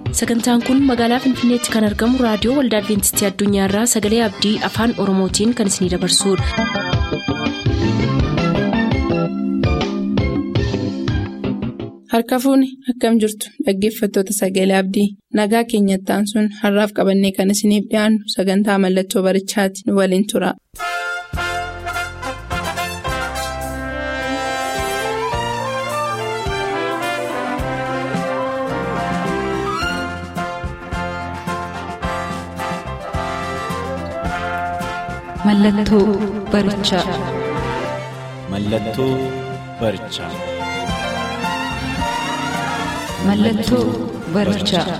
sagantaan kun magaalaa finfinneetti kan argamu raadiyoo waldaa adventistii addunyaarraa sagalee abdii afaan oromootiin kan isinidabarsudha. harka fuuni akkam jirtu dhaggeeffattoota sagalee abdii nagaa keenyattaan sun har'aaf qabannee kan isiniif dhiyaannu sagantaa mallattoo barichaati nu waliin tura. Mallattoo barichaa. Mallattoo barichaa. Mallattoo barichaa.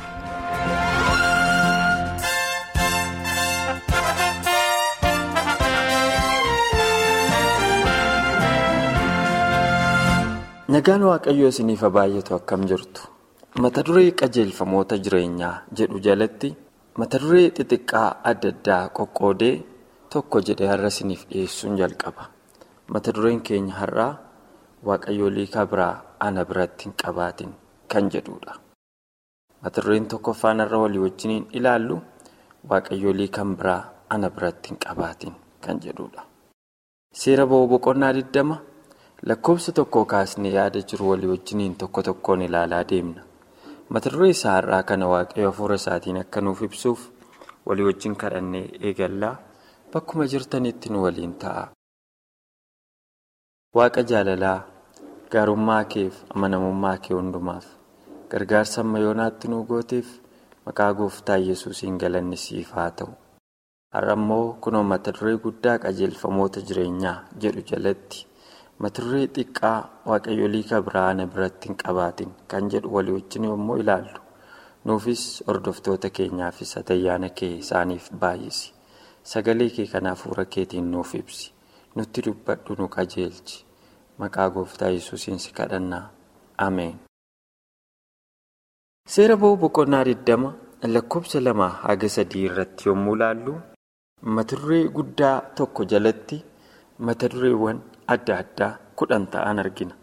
Nagaan Waaqayyoo isiniif baay'atu akkam jirtu mata duree qajeelfamoota jireenyaa jedhu jalatti mata duree xixiqqaa adda addaa qoqqoodee tokko jedhee har'a isiniif dhiyeessuun jalqaba mata dureen keenya har'aa waaqayyoolii biraa ana biratti hin qabaatin kan jedhudha mata dureen tokkoffaan har'a walii wajjiniin ilaallu waaqayyoolii kan biraa ana biratti hin qabaatin kan jedhudha seera ba'uu boqonnaa 20 lakkoofsa tokko kaasnee yaada jiru walii wajjiniin tokko tokkoon ilaalaa deemna mata duree isaa har'aa kana waaqayyo hafuura isaatiin akka nuuf ibsuuf walii wajjin kadhannee eegallaa bakkuma jirtanitti nu waliin ta'a. Waaqa jaalalaa gaarummaa keef amanamummaa kee hundumaaf gargaarsa amma yoonaatti nu gooteef maqaa gooftaa yesuusiin galanni siif haa ta'u. Har'a immoo kunoo mata duree guddaa qajeelfamoota jireenyaa jedhu jalatti mata duree xiqqaa waaqayyoolii biraa ana biratti hin qabaatin kan jedhu walii wajjin yommuu ilaallu nuufis hordoftoota keenyaafis atayyaana kee isaaniif baay'isi. Sagalee kee kana hafuura keetiin nuuf ibsi. Nutti dubbadhu nu qajeelchi. Maqaa gooftaa yesuusiin si kadhannaa. Ameen. Seera ba'uu boqonnaa 20 lakkoofsa lama haga sadii irratti yommuu ilaallu mata duree guddaa tokko jalatti mata dureewwan adda addaa kudhan ta'an argina.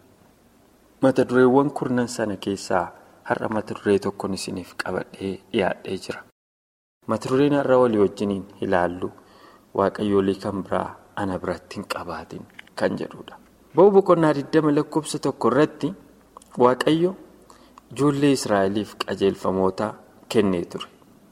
Mata dureewwan kurnan sana keessaa har'a mata duree tokkoon isiniif qabadhee dhiyaadhee jira. mata dureen har'a walii wajjiniin ilaallu waaqayyoolii kan biraa ana biratti hin qabaatin kan jedhudha. Ba'uu boqonnaa 20 lakkoofsa tokko irratti waaqayyo ijoollee Israa'eliif qajeelfamoota kennee ture.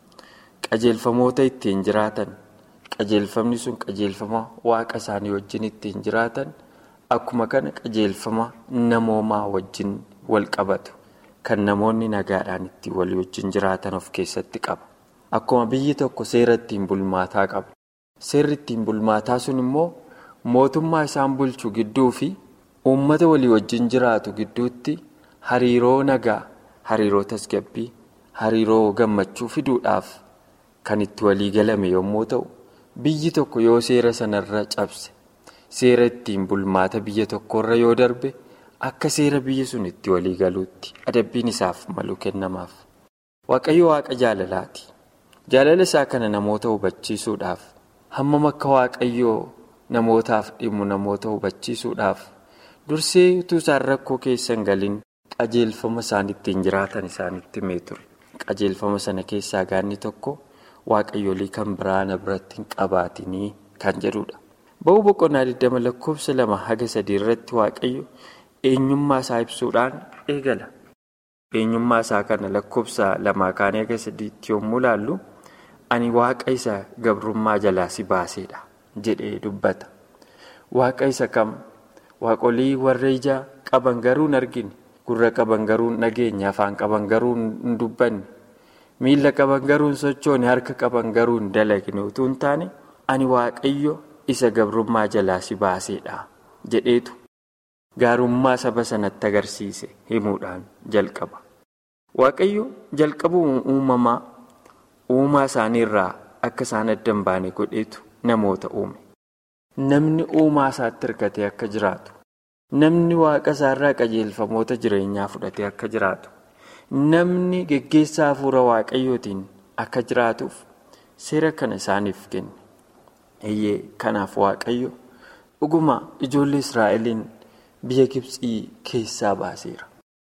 Qajeelfamoota ittiin jiraatan qajeelfamni sun qajeelfama waaqa isaanii wajjin ittiin jiraatan akkuma kana qajeelfama namoomaa wajjin wal qabatu kan namoonni nagaadhaan ittiin walii wajjin jiraatan of keessatti qaba. Akkuma biyyi tokko seera ittiin bulmaataa qabu. Seerri ittiin bulmaataa sun immoo mootummaa isaan bulchu gidduu fi uummata walii wajjin jiraatu gidduutti hariiroo nagaa, hariiroo tasgabbii, hariiroo gammachuu fiduudhaaf kan itti walii galame yommuu ta'u, biyyi tokko yoo seera sanarra cabse, seera ittiin bulmaata biyya tokkorra yoo darbe, akka seera biyyi sun itti walii galuutti adabbiin isaaf malu kennamaaf. Waaqayyo waaqa jaalalaati. Jaalala isaa kana namoota hubachiisuudhaaf hammam akka waaqayyoo namootaaf dhimmu namoota hubachiisuudhaaf dursee utuu isaan rakkoo keessa hin galin qajeelfama isaan ittiin jiraatan isaanitti himee ture. Qajeelfama sana keessaa gaanni tokko waaqayyoolii kan biraa ana biratti hin qabaatinii kan jedhudha. Ba'uu boqonnaa 20 lakkoofsa lama haga sadii irratti waaqayyo eenyummaa isaa ibsuudhaan eegala. Eenyummaa isaa kana lakkoofsa lamaa kaanee haga sadiitti yommuu ilaallu. Ani waaqa isa gabrummaa jalaa si baaseedha jedhee dubbata. Waaqa isa kam waaqolii warra ija qaban garuu hin argine gurra qaban garuu hin dhageenye afaan qaban garuu hin dubbanne miila qaban garuu hin sochoone harka qaban garuu hin dalagne utuu hin taane ani waaqayyo isa gabrummaa jalaa si baaseedha jedheetu gaarummaa saba sanatti agarsiise himuudhaan jalqaba. Waaqayyo jalqabuu uumamaa. uumaa isaanii irraa akka isaan adda hin baane godheetu namoota uume. Namni uumaa isaatti hirkatee akka jiraatu, namni waaqa isaarraa qajeelfamoota jireenyaa fudhatee akka jiraatu, namni geggeessaa hafuura waaqayyootiin akka jiraatuuf seera kana isaaniif kenne. Eeyyee kanaaf waaqayyo dhuguma ijoollee Israa'eliin biyya Gibxii keessaa baaseera.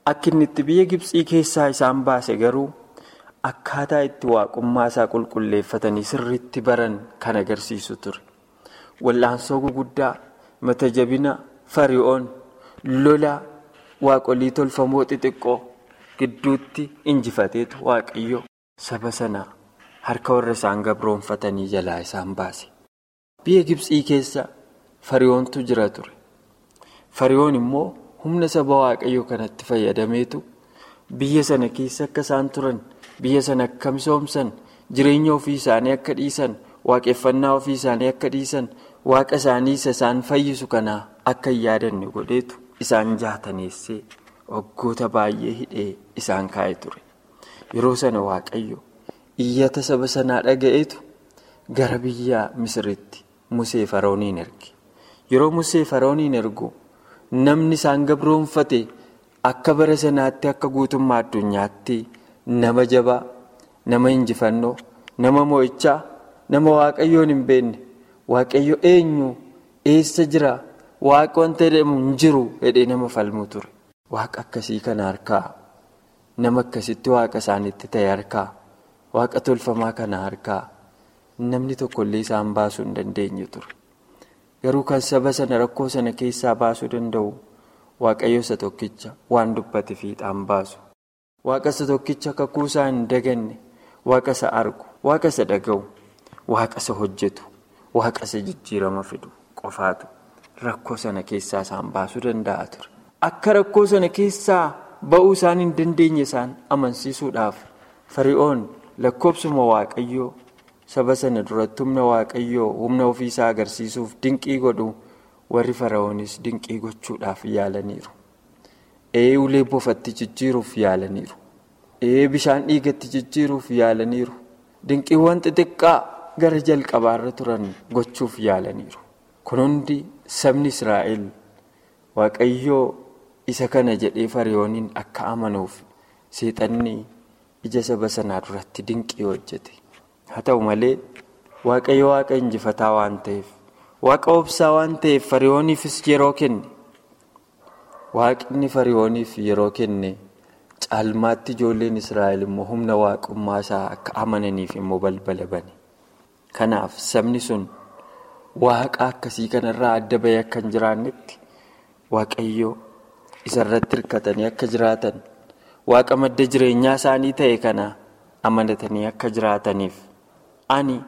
Akka inni itti biyya Gibxii keessaa isaan baase garuu akkaataa itti waaqummaa isaa qulqulleeffatanii sirriitti baran kan agarsiisu ture. Wallaansoo gurguddaa mata jabina fari'oon lola waaqolii tolfamoo xixiqqoo gidduutti injifateetu waaqayyo saba sanaa harka warra isaan gabroonfatanii jalaa isaan baase. Biyya Gibxii keessa fari'oontu jira ture. Fari'oon immoo humna saba waaqayyoo kanatti fayyadameetu biyya sana keessa akka isaan turan biyya sana akka misoomsan jireenya ofii isaanii akka dhiisan waaqeffannaa ofii isaanii akka dhiisan waaqa isaanii isa isaan fayyisu kanaa akka hin yaadanne godheetu isaan jaataneessee waggoota baay'ee hidhee isaan kaa'e ture. Yeroo sana waaqayyo iyyata saba sanaa dhaga'eetu gara biyya Misiritti Musee Farooniin erge. Yeroo Musee Farooniin ergu namni isaan gabroonfate akka bara sanaatti akka guutummaa addunyaatti nama jabaa, nama injifannoo, nama mo'ichaa, nama waaqayyoon hin beekne, waaqayyo eenyu, eessa jira, waaqa wanta jedhamu hin jiru jedhee nama falmu ture. Waaqa akkasii kana harkaa, nama akkasitti waaqa isaaniitti ta'e harkaa, waaqa tolfamaa kana harkaa namni tokkollee isaan baasuu hin dandeenye ture. Garuu kan saba sana rakkoo sana keessaa baasuu danda'u waaqayyo isa tokkicha waan dubbate fiixaan baasu. Waaqa isa tokkicha kakuu isaa hin daganne, waaqa isa argu, waaqa isa dhaga'u, waaqa isa hojjetu, waaqa isa jijjiirama fidu qofaatu rakkoo sana keessaa isaan baasuu danda'a ture. Akka rakkoo sana keessaa ba'uu isaan hin dandeenye isaan amansiisuudhaaf fari'oon lakkoobsuma waaqayyoo. saba sana duratti humna waaqayyoo humna ofiisaa agarsiisuuf dinqii godhu warri fara'oonis dinqii gochuudhaaf yaalaniiru. Ee ulee bofatti jijjiiruuf yaalaniiru. Ee bishaan dhiigatti jijjiiruuf yaalaniiru. Dinqiiwwan xixiqqaa gara jalqabaarra turan gochuuf yaalaniiru. Kun hundi sabni Israa'el waaqayyoo isa kana jedhee fari'ooniin akka amanuuf seexanni ija saba sanaa duratti dinqii hojjete. haa ta'u malee waaqayyo waaqa injifataa waan ta'eef waaqa obsaa waan ta'eef fari'ooniifis yeroo kenne waaqni fari'ooniif yeroo kenne caalmaatti ijoolleen israa'el immoo humna waaqummaa isaa akka amananiif immoo balbala bane kanaaf sabni sun waaqa akkasii kanarraa adda bahee akka hin jiraannetti waaqayyo isarratti hirkatanii akka jiraatan waaqa madda jireenyaa isaanii ta'e kana amanatanii akka jiraataniif. ani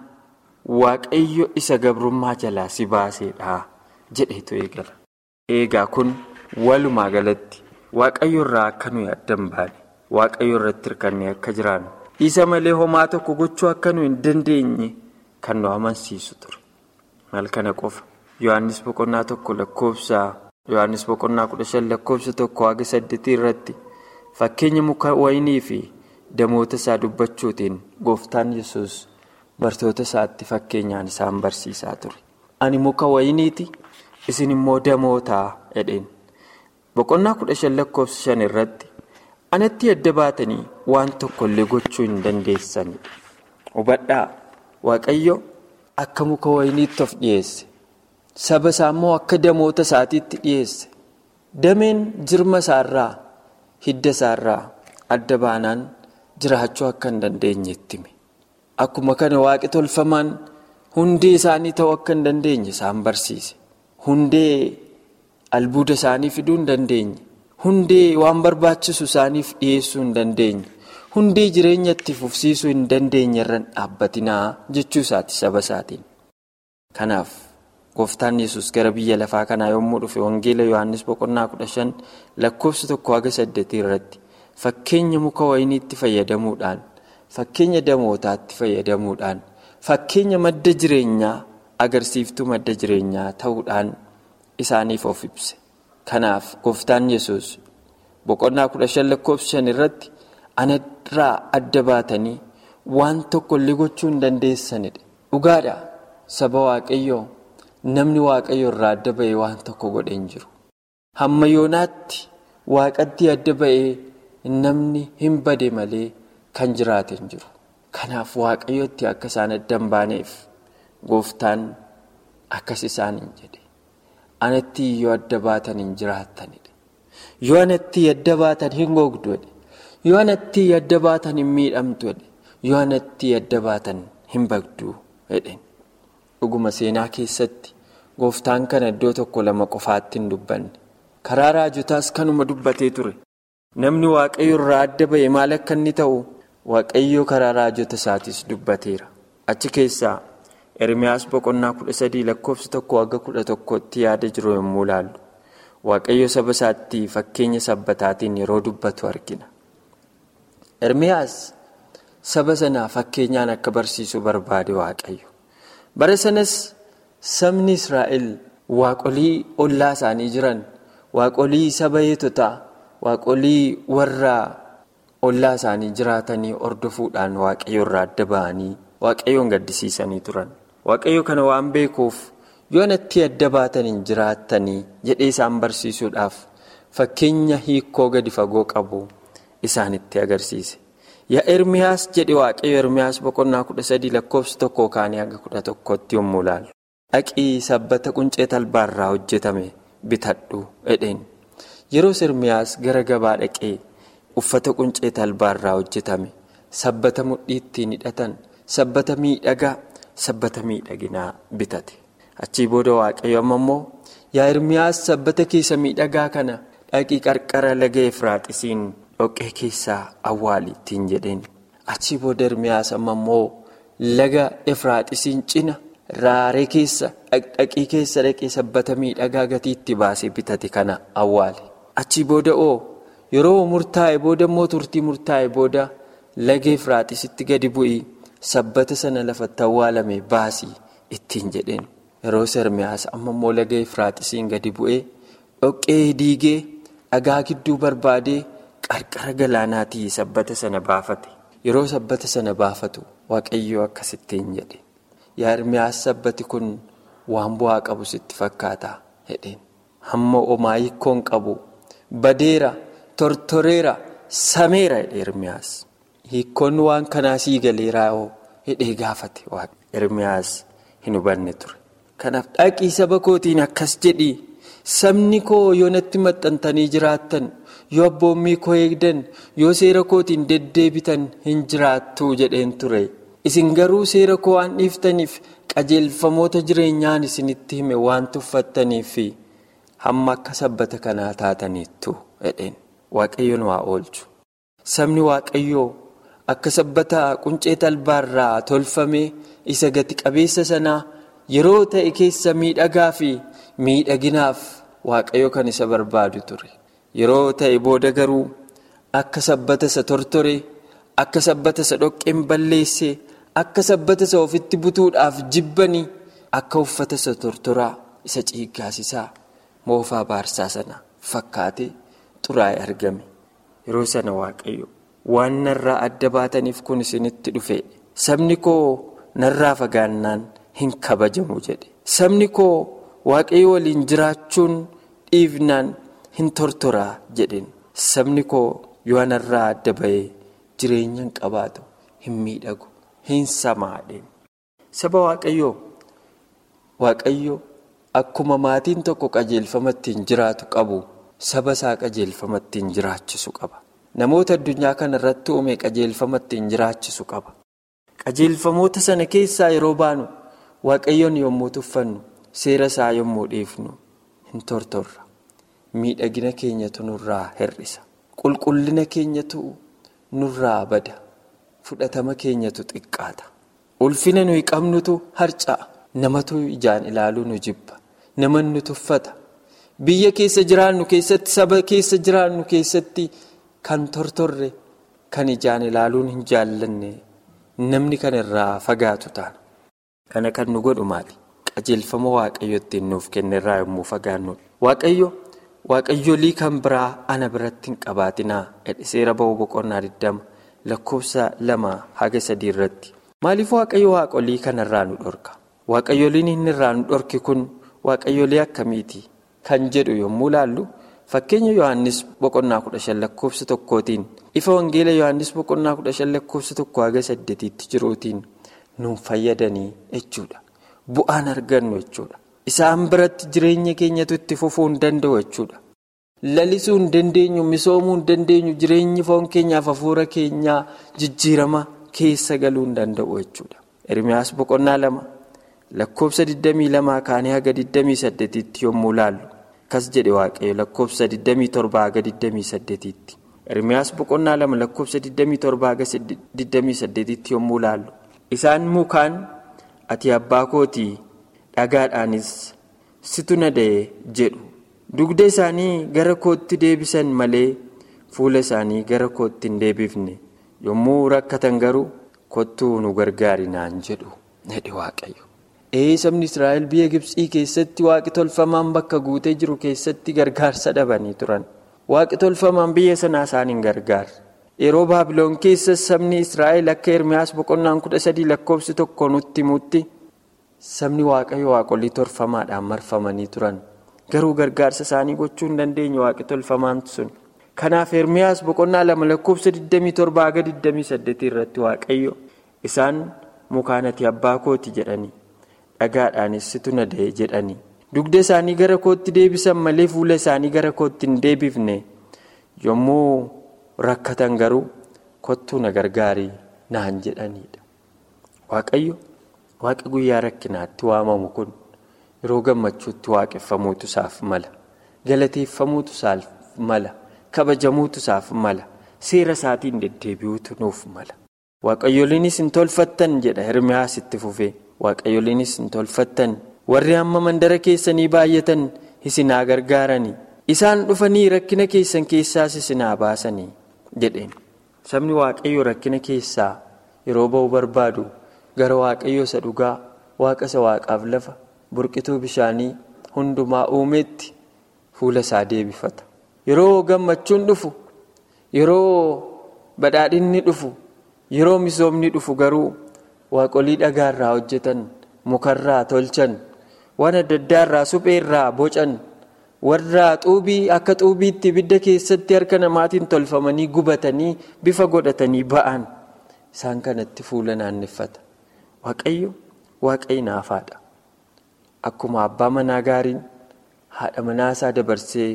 waaqayyo isa gabrummaa jalaa si baaseedha jedhetu eegala. Eegaa kun walumaa galatti waaqayyo irraa akka nuyi adda hin baane waaqayyo irratti hirkannee akka jiraannu isa malee homaa tokko gochuu akka nuyi hin dandeenye kan nu amansiisu ture. Maal kana qofa Yohaannis boqonnaa tokko lakkoofsa Yohaannis boqonnaa kudha shan lakkoofsa tokko haga saddeetii irratti fakkeenya muka wayinii fi damoota isaa dubbachuutiin gooftaan yesus bartoota isaatti fakkeenyaan isaan barsiisaa ture. Ani muka wayiniiti isin immoo damootaa jedheen. Boqonnaa kudha shan lakkoofsa shan irratti anatti adda baatanii waan tokkollee gochuu hin dandeessanidha. Hubadhaa Waaqayyo akka muka wayiniitti of dhiyeesse. Saba isaa immoo akka damoota isaatiitti dhiyeesse. Dameen jirma isaarraa hidda isaarraa adda baanaan jiraachuu akka hin dandeenyetti hime. Akkuma kana waaqi tolfamaan hundee isaanii ta'uu akka hin dandeenye isaan barsiise. Hundee albuuda isaanii fiduu hin dandeenye. Hundee waan barbaachisu isaaniif dhiyeessuu hin dandeenye. Hundee jireenya itti fufsiisuu hin dandeenye irraan dhaabbatinaa jechuu isaati saba isaatiin. Kanaaf gooftaan yesus gara biyya lafaa kanaa yommuu dhufe wangeela Yohaannis boqonnaa kudha shan lakkoofsa tokko haga saddeetii irratti fakkeenya muka wayiniitti fayyadamuudhaan. Fakkeenya damootaatti fayyadamuudhaan fakkeenya madda jireenyaa agarsiiftuu madda jireenyaa ta'uudhaan isaaniif of ibse. Kanaaf gooftaan yesus boqonnaa kudha shan lakkoofsa shan irratti anarraa adda baatanii waan tokkollee gochuu hin dandeessanidha. Dhugaadha saba waaqayyoo namni waaqayyo irraa adda ba'ee waan tokko godhe hin jiru. Hamma yoonaatti waaqatti adda ba'ee namni hin bade malee. Kan jiraate hin jiru. Kanaaf waaqayyootti akka isaan adda hin baaneef gooftaan akkas isaan hin jedhe. Anatti yoo adda baatan hin jiraattanidha. yoo anatti yadda baatan hin gogdu yoo anatti yadda baatan hin miidhamtu yoo anatti yadda baatan hin bagdu jedheen dhuguma seenaa keessatti gooftaan kana iddoo tokko lama qofaatti hin dubbanne karaa raajotaas kanuma dubbatee ture namni waaqayyo irraa adda ba'e maal akka inni ta'u waaqayyo karaa raajota isaatis dubbateera achi keessaa ermiyaas boqonnaa kudha sadii lakkoofsa tokko hanga kudha tokkotti yaada jiru yommuu ilaallu waaqayyo saba isaatti fakkeenya sabbataatiin yeroo dubbatu argina. ermiyaas saba sanaa fakkeenyaan akka barsiisu barbaade waaqayyo bara sanas sabni israa'el waaqolii ollaa isaanii jiran waaqolii saba eetotaa waaqolii warra ollaa isaanii jiraatanii hordofuudhaan waaqayyo irraa adda ba'anii waaqayyoon gaddisiisanii turan waaqayyo kana waan beekuuf yoo natti adda baataniin jiraattanii jedhee isaan barsiisuudhaaf fakkeenya hiikoo gadi fagoo qabu isaanitti agarsiise. yaa ermiyaas jedhe waaqayyo ermiyaas boqonnaa kudha sadii lakkoofsa tokkoo kaanii hanga kudha tokkotti yommuu ilaalu dhaqii sabbata quncee talbaarraa hojjetame bitadhu jedheen yeroos ermiyaas gara gabaa dhaqee uffata quncee talbaarraa hojjetame sabbata mudhii ittiin hidhatan sabbata miidhagaa sabbata miidhaginaa bitate achii booda waaqayyo amma immoo yaa ermiyaas sabbata keessa miidhagaa kana dhaqii qarqara laga efraaxisiin. dhoqqee keessaa awwaali ittiin jedheen achii booda ermiyaas amma immoo laga efraaxisiin cina raaree keessa dhaqii keessa dhaqee sabbata miidhagaa gatii itti baasee bitate kana awwaale achii booda oo yeroo murtaa'e booda immoo turtii murtaa'e booda laga efraaxisitti gadi bu'ii sabbata sana lafatti awwaalame baasii ittiin jedheen yeroo ermiyaas amma immoo laga efraaxisiin gadi bu'ee dhoqqee diigee dhagaa gidduu barbaadee. qarqara galaanaatii sabbata sana baafate yeroo sabbata sana baafatu waaqayyoo akkasittiin jedhe yaa ermiyaas sabbati kun waan bu'aa qabu sitti fakkaata jedheen hamma omaa hiikkoon qabu badeera tortoreera sameera jedhe ermiyaas hiikkoon waan kanaa sii galeeraa oo jedhee gaafate ermiyaas hin hubanne ture kanaaf dhaqii saba kootiin akkas jedhii sabni koo yoo natti maxxantanii jiraattan. yoo abboommii koo eegdan yoo seera kootiin deddeebitan hin jiraattu jedheen ture isin garuu seera koo waan dhiiftaniif qajeelfamoota jireenyaan isinitti hime waan tuffattaniif hamma akka sabbata kanaa taataniittu jedheen waaqayyoon waa oolchu sabni waaqayyoo akka sabbata quncee talbaarraa tolfame isa gati qabeessa sanaa yeroo ta'e keessa miidhagaa fi miidhaginaaf waaqayyo kan isa barbaadu ture. yeroo ta'e booda garuu akka sabbata isa tortore akka sabbata isa dhoqqeen balleesse akka sabbata isa ofitti butuudhaaf jibbanii akka uffata isa tortoraa isa ciiggaasisaa moofaa baarsaa sana fakkaatee xuraa'ee argame yeroo sana waaqayyo waan narraa adda baataniif kun isinitti dhufe sabni koo narraa fagaannaan hin kabajamu jedhe sabni koo waaqayyo waliin jiraachuun dhiifnaan. hin tortoraa jedheen sabni koo yoo anarraa adda ba'ee jireenya hin qabaatu hin miidhagu hin samaadheen saba waaqayyoo waaqayyo akkuma maatiin tokko qajeelfama ittiin jiraatu qabu saba isaa qajeelfama ittiin jiraachisu qaba namoota addunyaa kana irratti uume qajeelfama ittiin jiraachisu qaba qajeelfamoota sana keessaa yeroo baanu waaqayyoon yommuu tuffannu seera isaa yommuu dhiifnu hin tortorra. miidhagina keenyatu nurraa hir'isa qulqullina keenyatu nurraa bada fudhatama keenyatu xiqqaata ulfina nuyi qabnutu harca'a namatu ijaan ilaaluu nu jibba nama nu tuffata biyya keessa jiraannu keessatti saba keessa jiraannu keessatti kan tortorre kan ijaan ilaaluun hin jaallanne namni kan irraa fagaatu taana kana kan nu godhu maali qajeelfama waaqayyo ittiin nuuf kenne irraa yommuu fagaannu waaqayyo. waaqayyolii kan biraa ana biratti hin qabaatinaa seera ba'uu boqonnaa 20 lakkoofsa lama haga sadii irratti maaliif waaqayyo waaqolii kanarraa nu dhorka waaqayyoliin inni irraa nu dhorki kun waaqayyolii akkamiiti kan jedhu yommuu laallu fakkeenya yohannis boqonnaa 15 lakkoofsa tokkootiin ifa wangeela yohannis boqonnaa 15 lakkoofsa tokko haga saddeetiitti jiruutiin nuun fayyadanii jechuudha bu'aan argannu jechuudha. isaan biratti jireenya keenyatu itti fufuu hin danda'u jechuudha lalisuu hin dandeenyu misoomuu hin dandeenyu jireenyi foon keenyaaf hafuura keenyaa jijjiirama keessa galuu hin danda'u jechuudha. Ermiyaas boqonnaa lama lakkoofsa 22 kaanii haga 28tti yommuu laallu akkas jedhe waaqayyo lakkoofsa 27 haga 28tti. Ermiyaas boqonnaa lama lakkoofsa 27 haga 28tti yommuu laallu isaan mukaan ati abbaa kootii dhagaadhaanis situ na da'e jedhu. dugda isaanii gara kootti deebisan malee fuula isaanii gara kootti hin deebifne yommuu rakkatan garuu kottuu nu gargaari naan jedhu jedhe waaqayyo. ee sabni israa'el biyya gibsii keessatti waaqi tolfamaan bakka guutee jiru keessatti gargaarsa dhabanii turan waaqi tolfamaan biyya sanaa isaan hin gargaarre yeroo baabiloon keessa sabni israa'el akka ermiyaas boqonnaan kudha sadii lakkoofsi tokko nutti himutti sabni waaqayyo waaqolii tolfamaadhaan marfamanii turan. garuu gargaarsa isaanii gochuu hin dandeenye waaqi tolfamaan sun kanaaf ermiyaas boqonnaa lama lakkoofsa 27 haga 28 irratti waaqayyo isaan mukaan ati abbaa kooti jedhanii dhagaadhaanis situ na da'e jedhanii dugda isaanii gara kootti deebisan malee fuula isaanii gara kootti hin deebifne yommuu rakkatan garuu kottuu na gargaarii naan jedhaniidha waaqayyo waaqa guyyaa rakkinaatti waamamu kun. yeroo gammachuutti waaqeffamuutu isaaf mala galateeffamuutu isaaf mala kabajamuutu isaaf mala seera isaatiin deddeebi'uutu nuuf mala. waaqayyoliinis hin tolfattan jedha hirmiyaas itti fufee waaqayyoliinis hin tolfattan warri amma mandara keessanii baay'atan isinaa gargaaranii isaan dhufanii rakkina keessan keessaas isinaa baasanii jedheen sabni waaqayyo rakkina keessaa yeroo ba'u barbaadu gara waaqayyo isa dhugaa waaqa isa waaqaaf lafa. burqituu bishaanii hundumaa uumeetti fuula isaa deebifata yeroo gammachuun dhufu yeroo badhaadhinni dhufu yeroo misoomni dhufu garuu waaqolii dhagaarraa hojjetan mukarraa tolchan waan adda addaarraa supheerraa bocan warraa xuubii akka xuubiitti ibidda keessatti harka namaatiin tolfamanii gubatanii bifa godhatanii ba'an isaan kanatti fuula naanneffata waaqayyo waaqayyi naafaadha. Akkuma abbaa manaa gaariin haadha manaa isaa dabarsee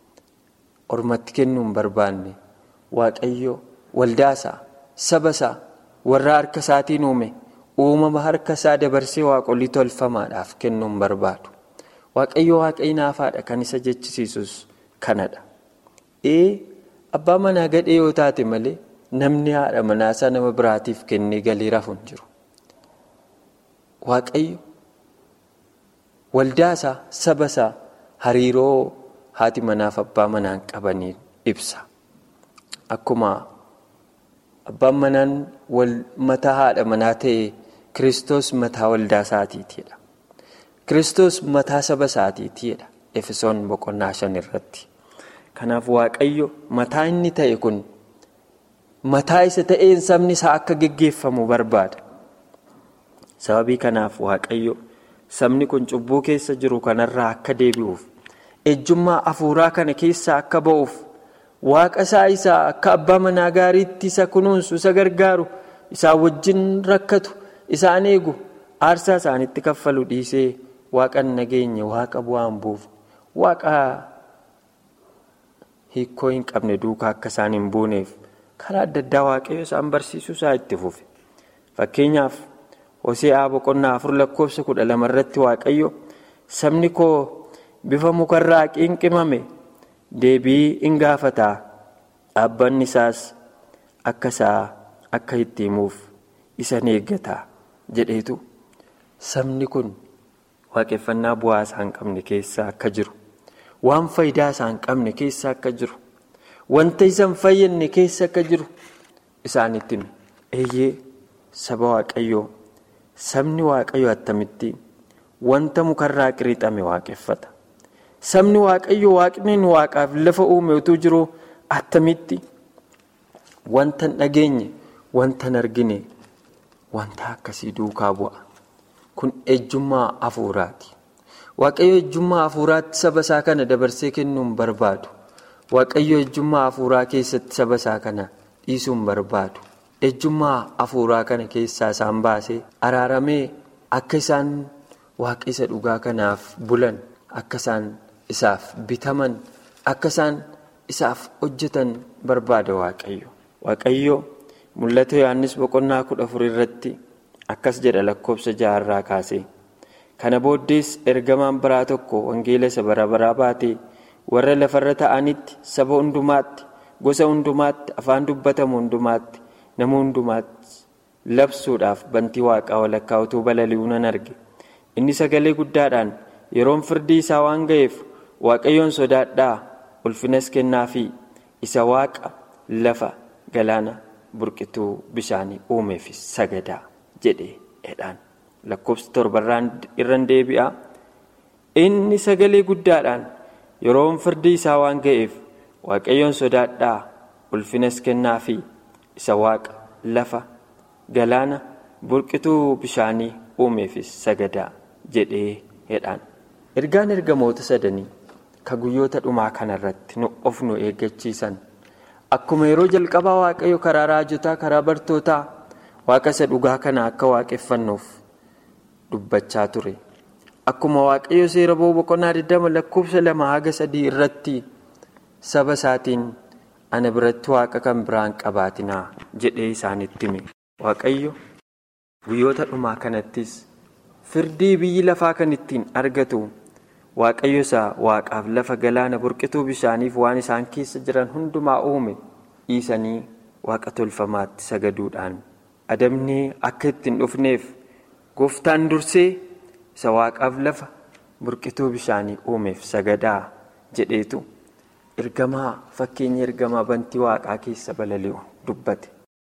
ormatti kennuu hin barbaanne waaqayyo waldaasaa saba isaa warra harka isaatiin uume uumama harka isaa dabarsee waaqolii tolfamaadhaaf kennuu hin barbaadu. Waaqayyo waaqayyi naafaadha kan isa jechisiisus kanadha. Ee abbaa manaa gadhee yoo taate malee namni haadha manaa isaa nama biraatiif kennee galii rafu hin jiru. Waaqayyo. Waldaasaa saba isaa hariiroo haati manaaf abbaa manaan qabanii ibsa. Akkuma abbaan manaan mataa haadha manaa ta'e Kiristoos mataa waldaa isaatiitidha. Kiristoos mataa saba isaatiitidha. Efesoon boqonnaa shan irratti. Kanaaf Waaqayyo mataa inni ta'e kun mataa isa ta'een sabni isaa akka geggeeffamu barbaada. Sababii kanaaf Waaqayyo. Sabni kun cubbuu keessa jiru kanarraa akka deebi'uuf ejjummaa hafuuraa kana keessaa akka ba'uuf waaqa isaa isaa akka abbaa manaa gaariitti isa kunuunsu isa gargaaru isaan wajjin rakkatu isaan eegu aarsaa isaanitti kaffalu dhiisee waaqa nageenya waaqa bu'aan buufu waaqa hiikoo hin qabne duukaa akka isaan hin buuneef karaa adda addaa waaqayyo isaan barsiisuu isaa itti fufe fakkeenyaaf. Hosee'aa boqonnaa afur lakkoofsa kudha lama irratti waaqayyo sabni koo bifa mukarraa qinqimame deebii in gaafataa dhaabbanni isaas akka isaa akka itti himuuf isa eeggataa jedheetu sabni kun waaqeffannaa bu'aa isaa hin qabne keessa akka jiru waan faayidaa isaa hin qabne keessa akka jiru wanta isa hin fayyadne keessa akka jiru isaanitti eeyyee saba waaqayyoo. Sabni waaqayyo attamitti wanta mukarraa qirixame waaqeffata. Sabni waaqayyo waaqni waaqaaf lafa uume utuu jiru attamitti wanta hin dhageenye wanta hin argine wanta akkasii duukaa bu'a. Kun ejjummaa hafuuraati. Waaqayyo ejjummaa hafuuraatti saba isaa kana dabarsee kennuu hin barbaadu. Waaqayyo ejjummaa hafuuraa keessatti saba isaa kana dhiisuu hin barbaadu. ejjummaa hafuuraa kana keessaa isaan baasee araaramee akka isaan waaqa isa dhugaa kanaaf bulan akka isaan isaaf bitaman akka isaan isaaf hojjetan barbaada waaqayyo. Waaqayyo mul'ata Yohaannis boqonnaa kudha afur irratti akkas jedha lakkoofsa jaharraa kaasee. Kana booddees ergamaan biraa tokko wangeela isa bara baraa baatee warra lafarra ta'anitti saba hundumaatti gosa hundumaatti afaan dubbatamu hundumaatti nama hundumaatti labsuudhaaf bantii waaqaa walakkaa utuu balali'uu nan arge. Inni sagalee guddaadhaan yeroon firdii isaa waan ga'eef waaqayyoon sodaadhaa ulfinas kennaafi isa waaqa lafa galaana burqituu bishaanii uumeef sagadaa jedhee jedhaan. lakkoofsa torbarraan irraan deebi'a. Inni sagalee guddaadhaan yeroon firdii isaa waan ga'eef waaqayyoon sodaadhaa ulfinas kennaafi isa waaqa lafa galaana burqituu bishaanii uumeefis sagadaa jedhee jedhaan. Ergaan ergamoota sadanii ka guyyoota dhumaa kanarratti nu of nu eeggachiisan akkuma yeroo jalqabaa waaqayyo karaa raajotaa karaa bartootaa waaqa isa dhugaa kana akka waaqeffannuuf. dubbachaa ture akkuma waaqayyo seera boqonnaa 20 lakkoofsa lama haga sadii irratti saba isaatiin ana biratti waaqa kan biraan qabaatinaa jedhee isaanitti hime waaqayyo guyyoota dhumaa kanattis firdii biyyi lafaa kan ittiin argatu waaqayyo isaa waaqaaf lafa galaana burqituu bishaaniif waan isaan keessa jiran hundumaa uume dhiisanii waaqa tolfamaatti sagaduudhaan adabnee akka ittiin dhufneef. gooftaan dursee isa waaqaaf lafa burqituu bishaanii uumeef sagadaa jedheetu ergamaa fakkeenya ergamaa bantii waaqaa keessa balali'u dubbate.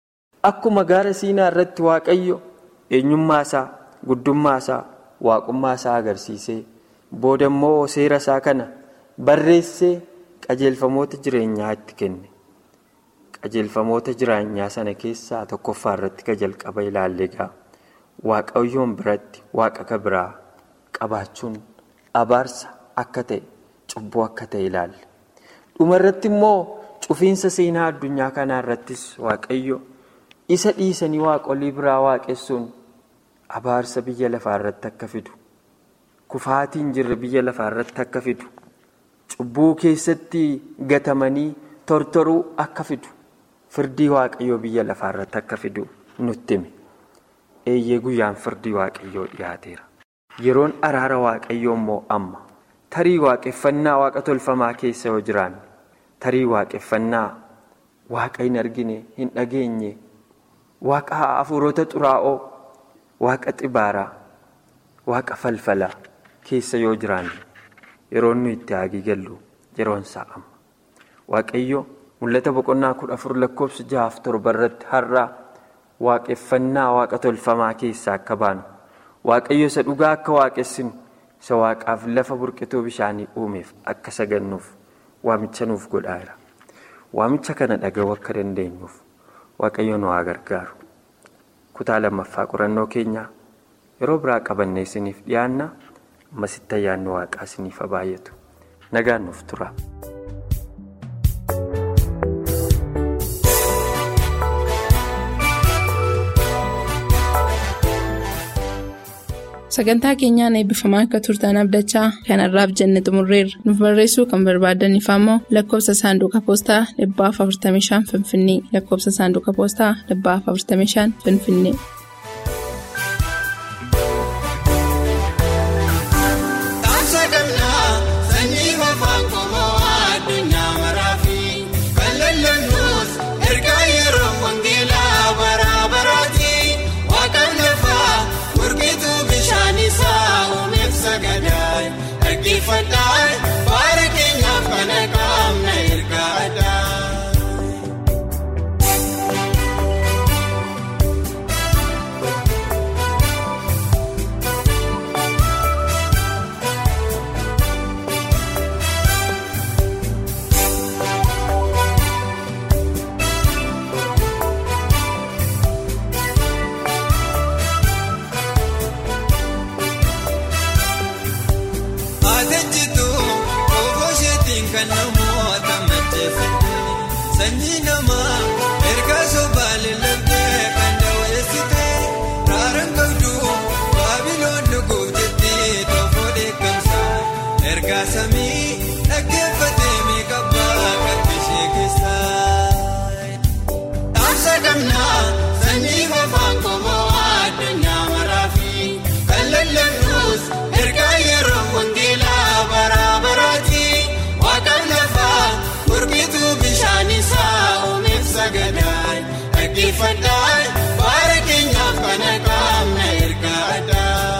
Akkuma gaara siinaa irratti waaqayyo eenyummaa isaa guddummaa isaa waaqummaa isaa agarsiisee booda immoo seera isaa kana barreessee qajeelfamoota jireenyaa itti kenne. Qajeelfamoota jireenyaa sana keessaa tokkoffaa irratti ka jalqaba ilaalle egaa. waaqayyoon biratti waaqa ka biraa qabaachuun abaarsa akka ta'e cubbuu akka ta'e ilaalle dhuma irratti immoo cufiinsa seenaa addunyaa kanaa irrattis waaqayyo isa dhiisanii waaqolii biraa waaqessuun abaarsa biyya lafaa irratti akka fidu kufaatiin jirre biyya lafaa irratti akka fidu cubbuu keessatti gatamanii tortoruu akka fidu firdii waaqayyoo biyya lafaa irratti akka fidu nutti hime. eeyyee guyyaan firdii waaqayyoo dhiyaateera yeroon araara waaqayyoo immoo amma tarii waaqeffannaa waaqa tolfamaa keessa yoo jiraanne tarii waaqeffannaa waaqa hin argine hin dhageenye waaqa hafuurota xuraa'oo waaqa xibaaraa waaqa falfalaa keessa yoo jiraanne yeroon nu itti haagii gallu yeroon isaa amma waaqayyo mul'ata boqonnaa kudha afur lakkoofsa jahaaf torba irratti har'aa. waaqeffannaa waaqa tolfamaa keessaa akka baanu waaqayyo isa dhugaa akka waaqessinu isa waaqaaf lafa burqituu bishaanii uumeef akka sagannuuf waamicha nuuf godhaera waamicha kana dhaga'uu akka dandeenyuuf waaqayyo nu haa gargaaru kutaa lammaffaa qorannoo keenyaa yeroo biraa qabannee isiniif dhiyaanna ammasitti ayyaanni waaqaa isiniif haa baay'atu nagaan nuuf tura. sagantaa keenyaan eebbifamaa akka turtan abdachaa kanarraaf jenne xumurreerra nuuf barreessuu kan barbaadaniif ammoo lakkoofsa saanduqa poostaa 45 finfinnee lakkoofsa saanduqa poostaa 45 finfinnee. Saganaa sanyii afaan qomoo addunyaa maraafi kan lallabnus ergaa yeroo wangeelaa bara baraati waaqaan lafaa gurbituu bishaan isaa uumeef sagadaa dhaggeeffadhaa baara keenyaaf kana qaamna ergaa addaa.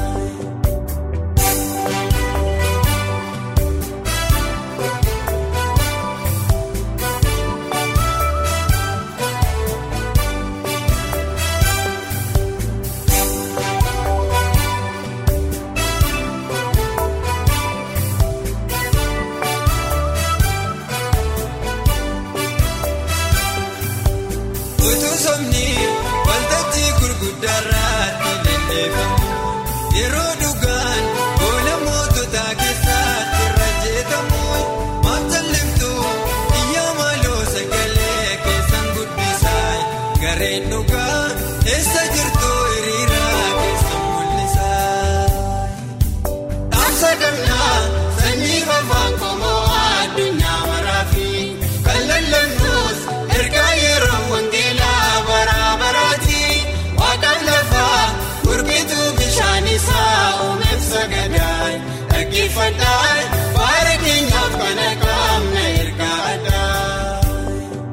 Utuu somni waltajjii gurguddaarratti lelleeffamu yeroo dhugaan boola moototaa keessatti irra jeetamu maaf jalliftu iyyaa maaloo sagalee keessan guddisaa gareen dhugaa eessa jirtu hiriiraa keessan mul'isaa. Dhaamsa gamnaa sanyii afaan qomoo addunyaa maraafi kan lallabnus ergaa yeroo wangeelaa bara baraati waaqaan lafaa gurbituu bishaan isaa uumeef sagadaa dhaggeeffadhaa baara keenyaaf kana qaamna ergaa addaa.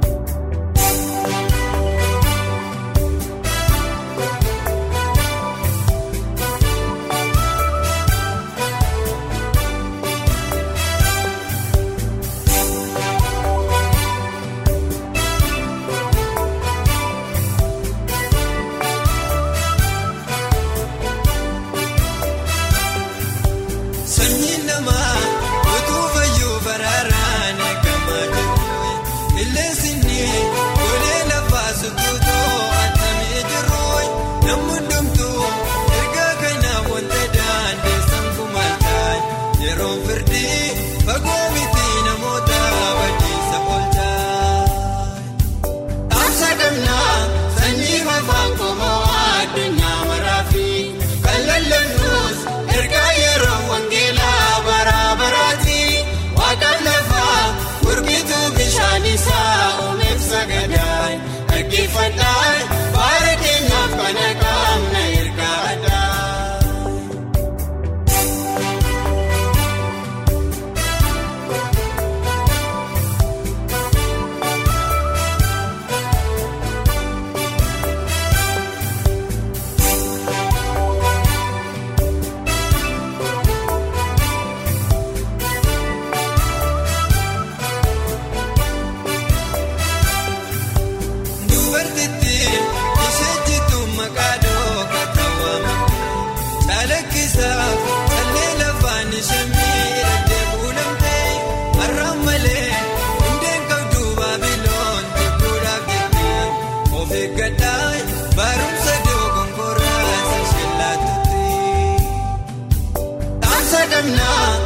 Sanyiin namaa utuu fayyuu baraaraan eegamaa jiru. Illeensi ni golee lafaa sutuutoo atamee jiru. Namni hundumtuu ergaa kanaaf wanta daandeessan kumaaltaa. Yeroon firdii fagoo miti namoota badiisa oolchaa. Dhaamsa gamnaa sanyii afaan qomoo addunyaa maraafi kan lallabnus ergaa yeroo wangeelaa bara baraati waaqaan lafaa gurbituu bishaan isaa uumeef sagadaa dhaggeeffadhaa baara keenyaaf kana qaamna ergaa addaa. Dubartitti ishee jitu maqaa dhooqa ta'amte Chalakkisaaf callee lafaan ishee miidhagdee kuulamte Har'aan malee hundeen qabdu baabiloon jibbuudhaaf jettee of eeggadhaa barumsa dogongoraa ishee laatutti. Dhaamsa gamnaa